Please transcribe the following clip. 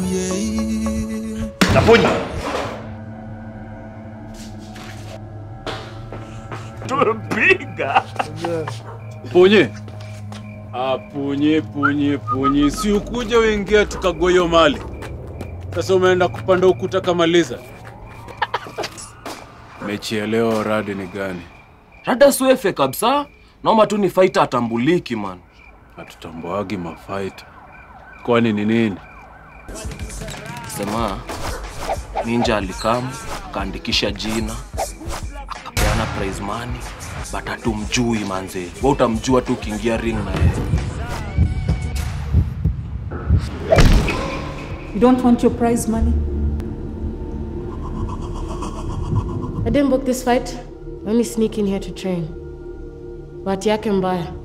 Naponya. Tumepiga. Punye. Ah, punye punye punye, si ukuja uingia tukagoyo mali. Sasa umeenda kupanda ukuta kama lizard. Mechi ya leo radi ni gani? Rada swefe kabisa. Naomba tu ni fighter atambuliki man. Hatutamboagi mafaita. Kwani ni nini? Sema Ninja alikam akaandikisha jina akapeana prize money but hatumjui manze. Wewe utamjua tu ukiingia ring na yeye. You don't want your prize money? I didn't book this fight. I only sneak in here to train. Bahati yake mbaya.